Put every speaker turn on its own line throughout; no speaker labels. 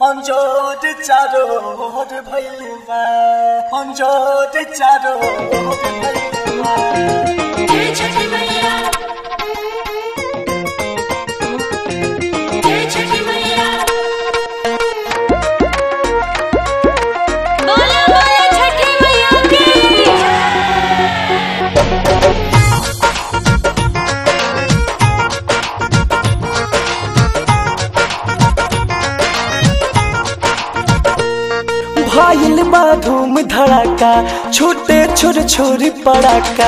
अन्जोद चारोर भैलबा अन्जोद चारोर भैलबा
जय छठी मैया जय छठी मैया बोलो बोलो छठी मैया की
भाईल बा धूम धड़ाका छोटे छोर छोरी पड़ाका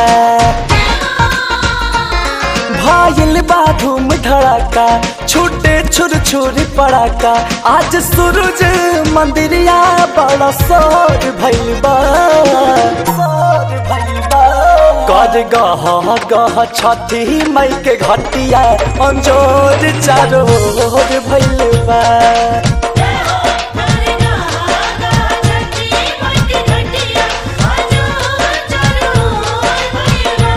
भाईल बा धूम धड़ाका छोटे छोर छोरी पड़ाका आज सूरज मंदिरिया बड़ा सौर भइल बा सौर भइल बा कर गह गह छठी मई के घटिया अंजोर चारोर भइल बा
हरे गा गा छठी मैया की घटिया आजो चलो भैया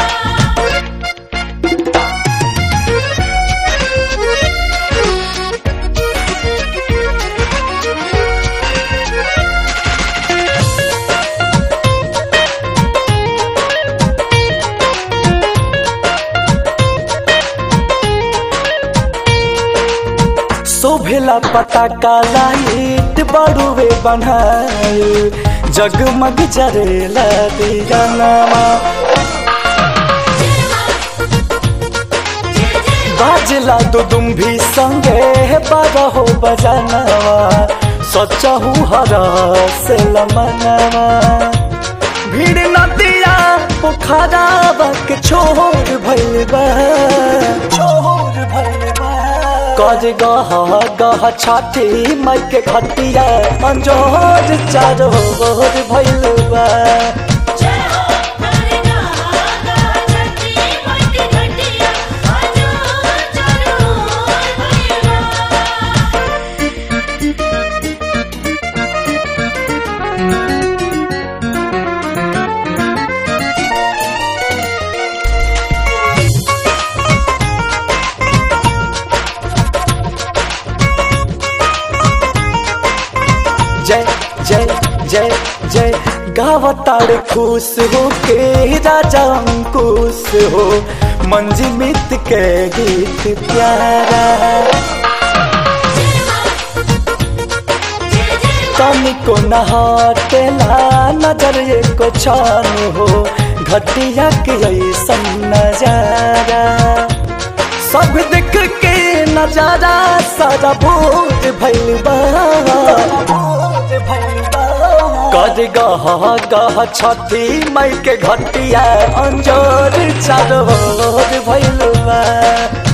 शोभेला पता का लाइट बड़ुए बनाए जगमग जरेला दियानामा बाजला तो तुम भी संगे बारहो बजानवा सचहु हरा से लमनवा भीड़ नदिया पोखरा के छोर भइल बा छोर भइल बा कर गह गह छठी मई के खटिया अंजोर चारोर भइल बा
जय हो हरे गा गा छठी मैया की घटिया आजो चलो भैया
जय जय जय जय गावताड़ खुश हो के राजा अंकुश हो मंजिमित के गीत प्यारा तनिको नहाटेला नजर एको छान हो घटिया के ऐसन नजारा सब देख के नजारा सारा भूत भइल बा कर गह गह छठी मई के घटिया अंजोर चारोर भइल बा